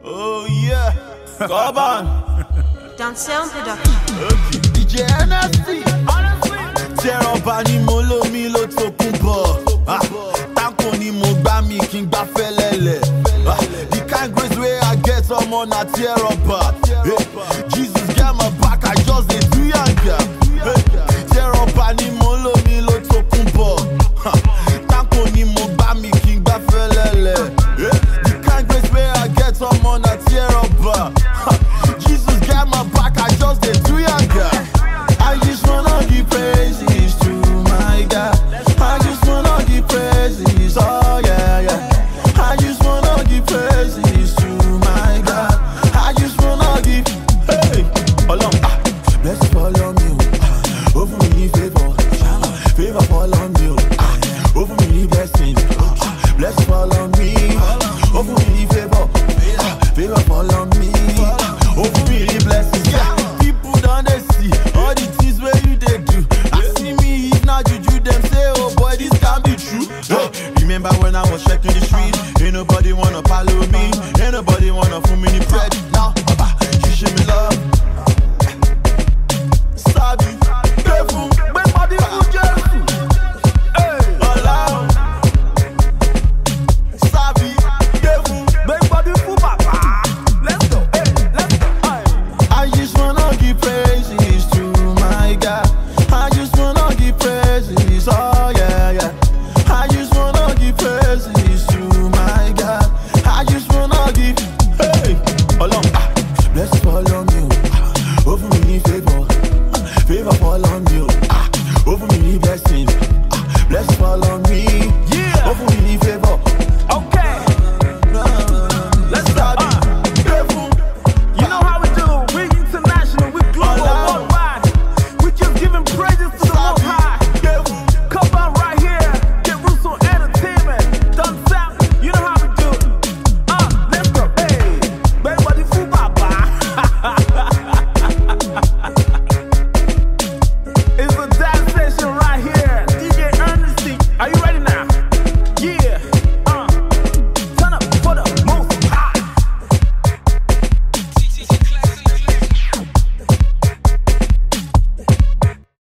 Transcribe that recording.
Oh yeah, come on. Down sound production. DJ NSC. Tẹ́rọ̀bà ni mo lómi ló tó kún bọ̀. Ah, Táǹkò ni mo gbá mi kí n gbá fẹ́lẹ́lẹ̀. Ah, The kind grace wey I get ọmọ na tẹ́rọ̀bà. Hey, Jesus get my back, I just dey do yanga. Hey, Tẹ́rọ̀bà ni mo lómi ló tó kún bọ̀. Ah, Táǹkò ni mo gbá mi kí n gbá fẹ́lẹ́lẹ̀. Hey, The kind grace wey I get ọmọ na tẹ́rọ̀bà. Ah, Jesus get my back, I just dey do yanga. I just wanna give praises to my God. I just wanna give praises, oh yeah, yeah. I just wanna give praises to my God. I just wanna give, hey, Ọlọ́run, ah, blessing follow me, oh, ah, ó fún mi ní favour, ah, favour follow me, oh, ah, ó fún mi ní blessings, ah, blessing follow me, ó fún mi ní favour, ah, favour follow me, ah, ó fún mi ní blessings, yeah. People don dey see all the things wey you dey do. Ask me if na juju dem say, oh boy, this can be true. Hey, remember when I was checking the street? Ain't nobody wanna follow me. Ain't nobody wanna fool me